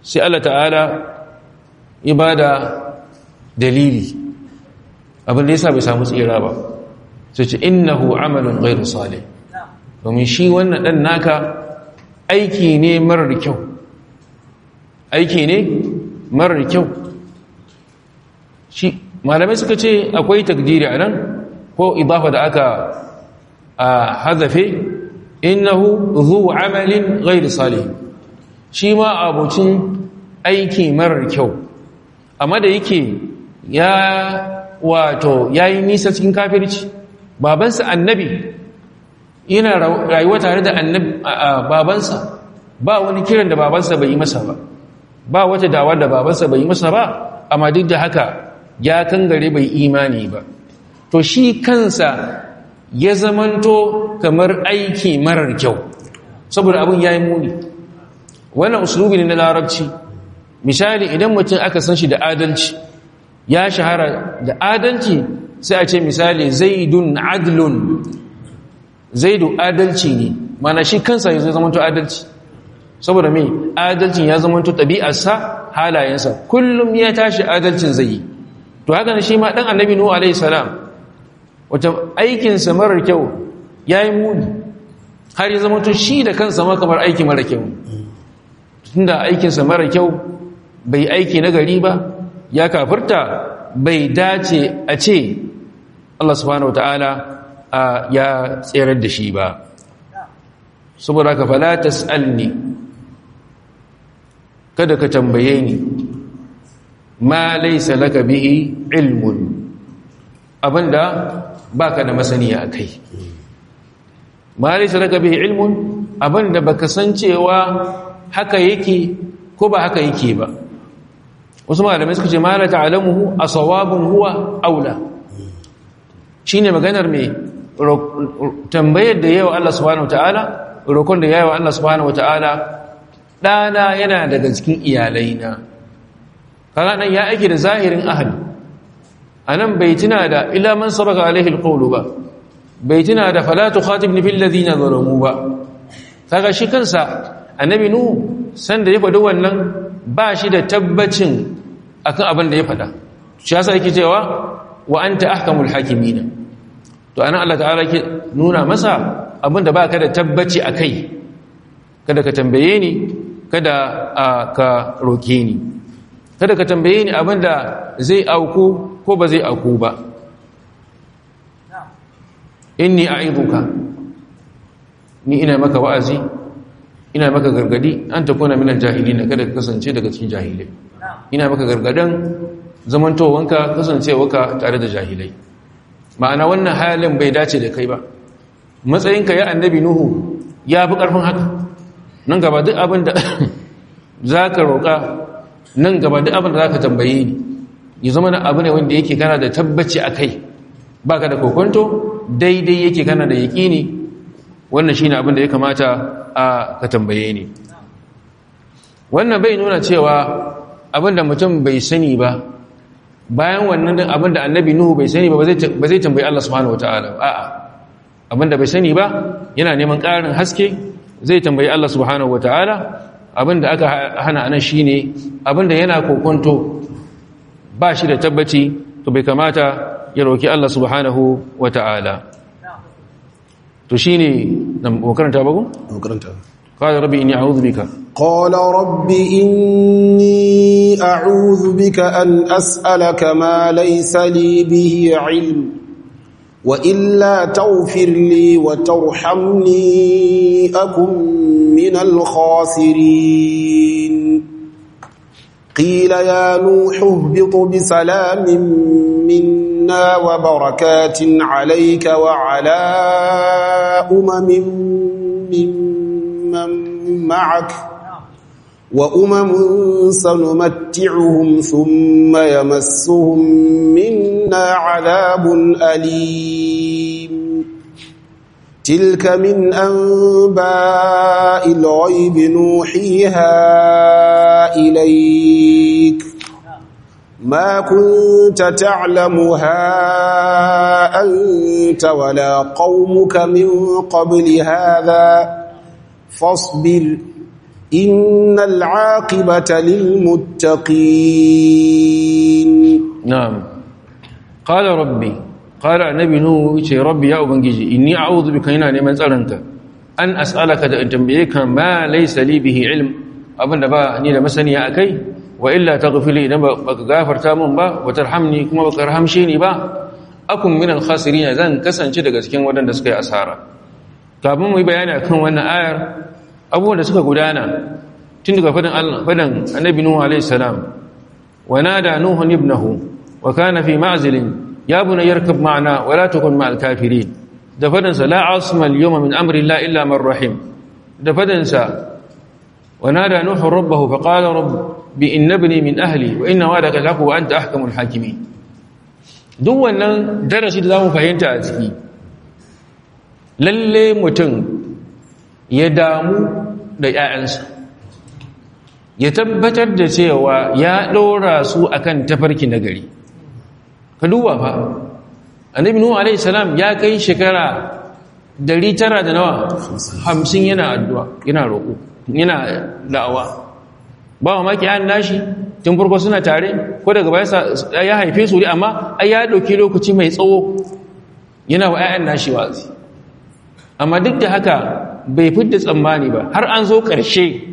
S1: sai Allah ta'ala ya bada dalili abin da yasa bai samu tsira ba sai ce innahu amalun ghairu salih domin shi wannan dan naka aiki ne marar kyau aiki ne marar kyau shi malamai suka ce akwai takdiri a nan ko idafa da aka a hazafe innahu zu amalin ghairu salih shi ma abucin aiki marar kyau amma da yake ya wato yayi nisa cikin kafirci babansa annabi yana rayuwa tare da babansa ba wani kiran da babansa bai yi masa ba ba wata dawa da babansa bai yi masa ba amma duk da haka ya kangare bai imani ba to shi kansa ya zamanto kamar aiki marar kyau saboda abin ya yi muni wannan usulubi ne na larabci misali idan mutum aka san shi da adalci ya shahara da adalci sai a ce misali zaidun adlun zaidu adalci ne mana shi kansa ya zai zamanto adalci saboda mai adalcin ya zamanto ɗabi'arsa halayensa kullum ya tashi adalcin zai yi to haka shi ma ɗan annabi nuhu alaihi salam wata aikinsa marar kyau ya yi muni har ya zamanto shi da kansa ma kamar aiki mara kyau tunda aikinsa mara kyau bai aiki na gari ba ya kafirta bai dace a ce Allah subhanahu wa ta'ala ya tserar da shi ba saboda ka fala tas'alni kada ka tambaye ni ma laysa laka bihi ilmun abinda baka da masaniya akai ma laysa laka bihi ilmun abinda baka san cewa haka yake ko ba haka yake ba wasu malamai suka ce ma la ta'lamuhu asawabun huwa aula shine maganar me tambayar da yawa Allah subhanahu wataala roƙon da yawa Allah subhanahu wataala ɗana yana daga cikin iyalaina kaga nan ya aiki da zahirin ahli anan bai tuna da illa man sabaka alaihi alqawlu ba bai tuna da fala tukhatibni fil ladina zalamu ba kaga shi kansa annabi nu san da ya faɗi wannan ba shi da tabbacin akan abin da ya faɗa shi yasa yake cewa wa anta ahkamul hakimina to anan Allah ta'ala ke nuna masa abinda ba ka da tabbaci a kai kada ka tambaye ni kada ka roke ni kada ka tambaye ni abinda zai auku ko ba zai auku ba inni a'iduka ni ina maka wa'azi ina maka gargadi an ta kuna minan jahilin kada ka kasance daga cikin jahilai ina maka gargadan zamantowanka kasancewarka tare da jahilai ma'ana wannan halin bai dace da kai ba matsayinka ya annabi nuhu ya fi ƙarfin haka nan gaba duk abin da za ka roƙa nan gaba duk abin da za ka tambaye ni ya zama na abu ne wanda yake kana da tabbaci a kai ba ka da kokonto daidai yake kana da yaƙini wannan shi ne abin da ya kamata a ka tambaye ni wannan bai nuna cewa abin da mutum bai sani ba bayan wannan din abinda annabi nuhu bai sani ba ba zai tambayi Allah subhanahu wataala a'a abinda bai sani ba yana neman ƙarin haske zai tambayi Allah subhanahu wataala abinda aka hana anan shine abinda yana kokonto ba shi da tabbaci to bai kamata ya roki Allah subhanahu wataala to shine nan makaranta ba ko
S2: makaranta
S1: قال ربي إني أعوذ بك
S2: قال رب إني أعوذ بك أن أسألك ما ليس لي به علم وإلا تغفر لي وترحمني أكن من الخاسرين قيل يا نوح اهبط بسلام منا وبركات عليك وعلى أمم من من معك وأمم سنمتعهم ثم يمسهم منا عذاب أليم تلك من أنباء الغيب نوحيها إليك ما كنت تعلمها أنت ولا قومك من قبل هذا فاصبر إن العاقبة للمتقين
S1: na'am qala rabbi qala annabi nuhu yace rabbi ya ubangiji inni a'udhu bika ina neman tsaronka an as'alaka da in tambaye ka ma laysa li bihi ilm abinda ba ni da masaniya akai wa illa taghfir li idan baka gafarta min ba wa tarhamni kuma baka rahamshe ni ba akun min al-khasirin zan kasance daga cikin wadanda suka yi asara kafin mu yi bayani akan wannan ayar abubuwan da suka gudana tun daga fadan Allah fadan annabi nuhu alaihi salam wa nada nuhu ibnahu wa kana fi ma'zilin ya bunay yarkab ma'ana wa la takun ma'al kafirin da fadan sa la asma al-yawma min amri illa illa man rahim da fadan sa wa nada nuhu rabbahu fa qala rabbi inna ibni min ahli wa inna wa'daka al-haqq wa anta ahkamul hakimin duk wannan darasi da zamu fahimta a ciki lalle mutum ya damu da ‘ya'yansa ya tabbatar da cewa ya ɗora su akan tafarki na gari ka duba fa annabi nuhu alaihi salam ya kai shekara dari tara da nawa hamsin yana addu'a yana roƙo yana da'awa ba wa maki an nashi tun farko suna tare ko daga baya ya haife su amma ai ya ɗauki lokaci mai tsawo yana wa ‘ya'yan nashi wazi amma duk da haka bai fidda tsammani ba har an zo ƙarshe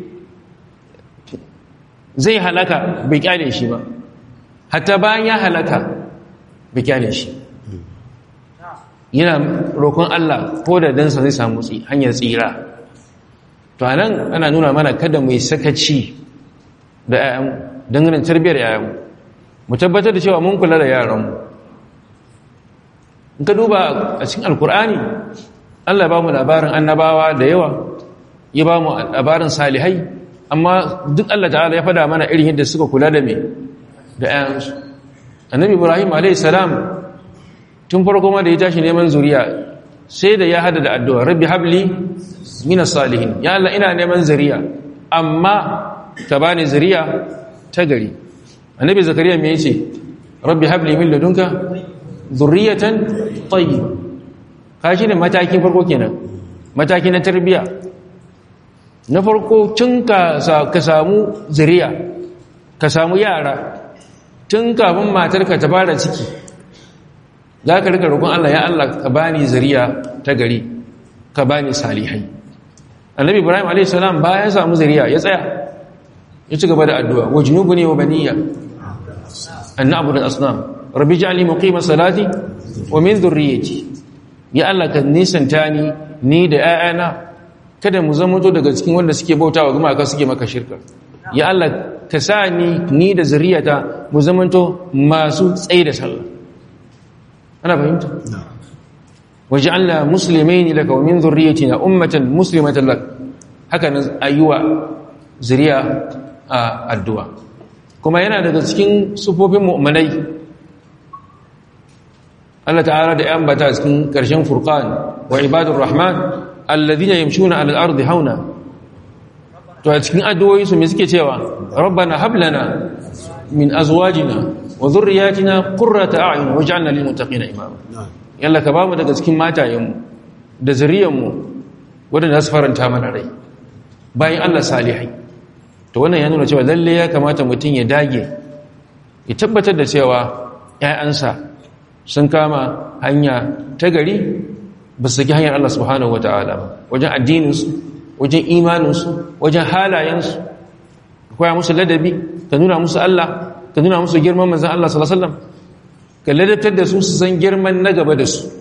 S1: zai halaka bai kyale shi ba hatta bayan ya halaka bai kyale shi yana roƙon Allah ko da dansa zai samu hanyar tsira to anan ana nuna mana kada mai sakaci da ƴaƴan dangane tarbiyyar ƴaƴan mu tabbatar da cewa mun kula da yaranmu in ka duba a cikin alkur'ani Allah ba mu labarin annabawa da yawa ya ba mu labarin salihai amma duk Allah ta'ala ya fada mana irin yadda suka kula da me da ƴaƴansu annabi ibrahim alayhi salam tun farko ma da ya tashi neman zuriya sai da ya hada da addu'a rabbi habli minas salihin ya Allah ina neman zuriya amma ka bani zuriya ta gari annabi zakariya me yace rabbi habli min ladunka zurriyatan tayyiba kashi ne matakin farko kenan mataki na tarbiya na farko tun ka samu zuriya ka samu yara tun kafin matarka ta fara ciki za ka rika roƙon Allah ya Allah ka bani zuriya ta gari ka bani salihai annabi ibrahim a.s. bayan samu zuriya ya tsaya ya ci gaba da addu'a wa junubu ne wa baniya an na abu da asnam rabbi ja'ali muqima salati wa min dhurriyyati ya Allah ka nisanta ni ni da ‘ya'yana kada mu zama to daga cikin wanda suke bauta wa gumaka suke maka shirka ya Allah ka sa ni ni da zuriyata mu zama to masu tsaye da sallah ana fahimta waje Allah musulmai ne daga min zurriyatina ummatan muslimatan lak haka nan ayyuwa zuriya a addu'a kuma yana daga cikin sufofin mu'minai Allah ta'ala da ‘yan bata cikin ƙarshen furqan wa ibadun rahman alladhina yamshuna alal ardi hauna to a cikin addu'o'i su me suke cewa rabbana hab lana min azwajina wa dhurriyyatina qurrata a'yun waj'alna lil muttaqina imama yalla ka bamu daga cikin matayenmu da zuriyanmu wadanda su faranta mana rai bayan Allah salihai to wannan ya nuna cewa lalle ya kamata mutum ya dage ya tabbatar da cewa ‘ya'yansa sun kama hanya ta gari ba su saki hanyar Allah subhanahu wata'ala ba wajen addininsu wajen imaninsu wajen halayensu koya musu ladabi ka nuna musu Allah ka nuna musu girman manzan Allah sallallahu alaihi wasallam ka ladabtar da su su san girman na gaba da su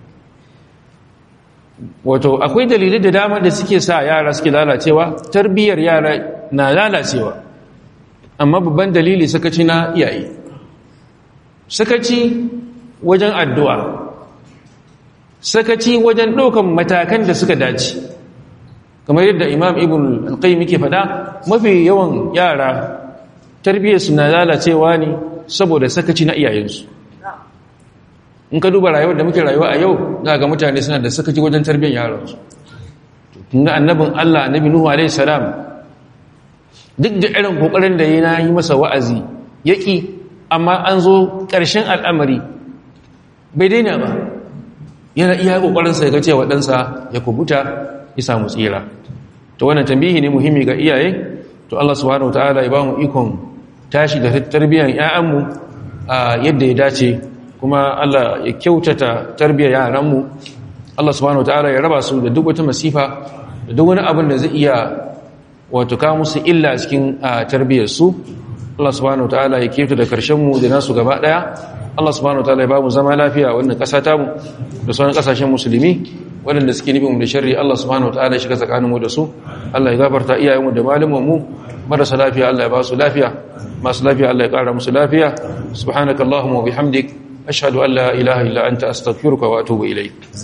S1: wato akwai dalilai da dama da suke sa yara suke lalacewa tarbiyyar yara na lalacewa amma babban dalili sakaci na iyaye sakaci wajen addu'a sakaci wajen ɗaukan matakan da suka dace kamar yadda imam ibn al-qayyim yake faɗa mafi yawan yara tarbiyyarsu na lalacewa ne saboda sakaci na iyayensu in ka duba rayuwar da muke rayuwa a yau za ga mutane suna da sakaci wajen tarbiyyar yaransu kun ga annabin Allah annabi Nuhu alaihi salam duk da irin kokarin da yana yi masa wa'azi yaki amma an zo ƙarshen al'amari bai daina ba yana iya kokarin sa ya ga cewa ɗansa ya kubuta ya samu tsira to wannan tambihi ne muhimmi ga iyaye to Allah subhanahu wataala ya ba mu ikon tashi da tarbiyyar ƴaƴanmu a yadda ya dace kuma Allah ya kyautata tarbiyyar yaranmu Allah subhanahu wataala ya raba su da duk wata masifa da duk wani abin da zai iya wato kawo musu illa cikin tarbiyyar su Allah subhanahu wataala ya kyautata da karshen mu da nasu gaba daya Allah subhanahu wataala ya ba mu zama lafiya wannan ƙasa ta mu da sauran ƙasashen musulmi waɗanda suke nufin mu da sharri Allah subhanahu wataala ya shiga tsakanin mu da su Allah ya gafarta iyayenmu da malaman mu marasa lafiya Allah ya ba su lafiya masu lafiya Allah ya ƙara musu lafiya subhanakallahumma wa bihamdik ashhadu an la ilaha illa anta astaghfiruka wa atubu ilayk